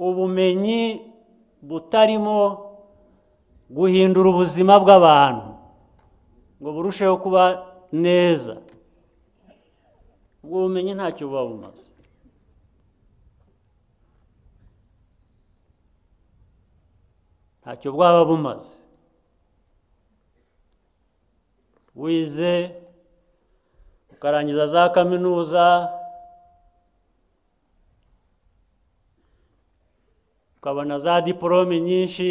ubumenyi butarimo guhindura ubuzima bw'abantu ngo burusheho kuba neza ubwo bumenyi ntacyo buba bumaze ntacyo bwaba bumaze wize ukarangiza za kaminuza ukabona za diporome nyinshi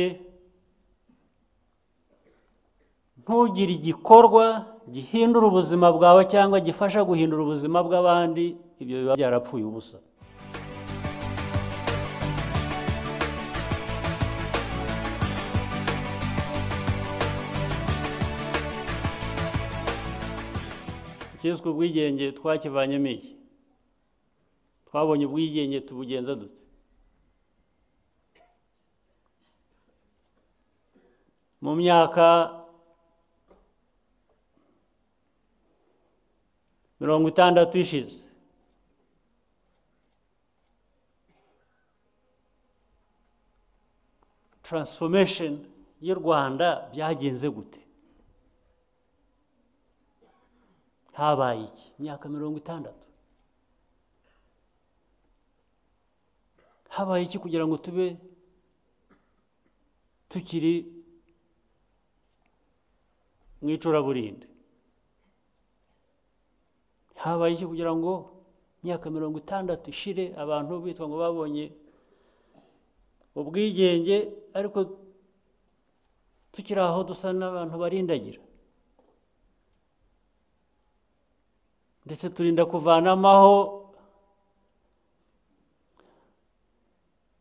ntugire igikorwa gihindura ubuzima bwawe cyangwa gifasha guhindura ubuzima bw'abandi ibyo biba byarapfuye ubusa icyiswe ubwigenge twakivanyemo iki twabonye ubwigenge tubugenza dute mu myaka mirongo itandatu ishize transformation y'u rwanda byagenze gute habaye iki imyaka mirongo itandatu habaye iki kugira ngo tube tukiri mu icuraburindi habaye iki kugira ngo imyaka mirongo itandatu ishire abantu bitwa ngo babonye ubwigenge ariko tukiri aho dusa n'abantu barindagira ndetse turinda kuvanamaho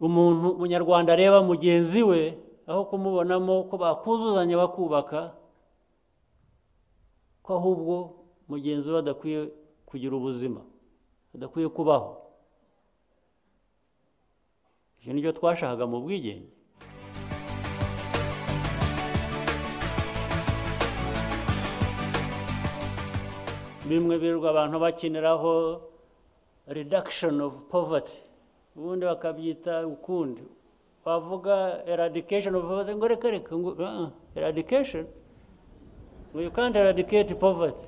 umuntu umunyarwanda areba mugenzi we aho kumubonamo ko bakuzuzanya bakubaka ko ahubwo mugenzi we adakwiye kugira ubuzima adakwiye kubaho ibyo ni byo twashakaga mu bwigenge bimwe birirwa abantu bakiniraho reduction of poverty ubundi bakabyita ukundi bavuga eradication of poverty ngo reka reka ngo eradication ngo you can't eradicate poverty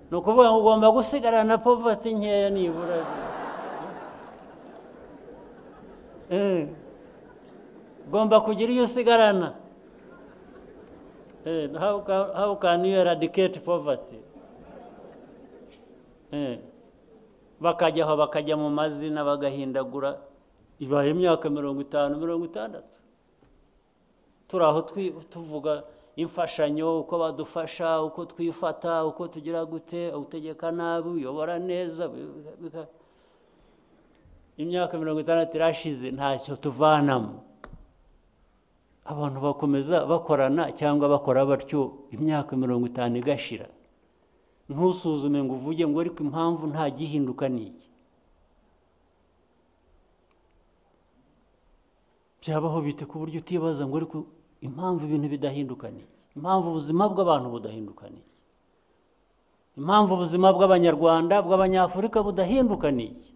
ni ukuvuga ngo ugomba gusigarana poverty nkeya nibura ugomba kugira iyo usigarana how can you eradicate poverty bakajya aho bakajya mu mazina bagahindagura ibaye imyaka mirongo itanu mirongo itandatu turi aho tuvuga imfashanyo uko badufasha uko twifata uko tugira gute utegeka nabi uyobora neza imyaka mirongo itandatu irashize ntacyo tuvanamo abantu bakomeza bakorana cyangwa bakora batyo imyaka mirongo itanu igashira ntusuzume ngo uvuge ngo ariko impamvu nta gihinduka ni iki byabaho bite ku buryo utibaza ngo ariko impamvu ibintu bidahinduka ni iki impamvu ubuzima bw'abantu budahinduka ni iki impamvu ubuzima bw'abanyarwanda bw'abanyafurika budahinduka ni iki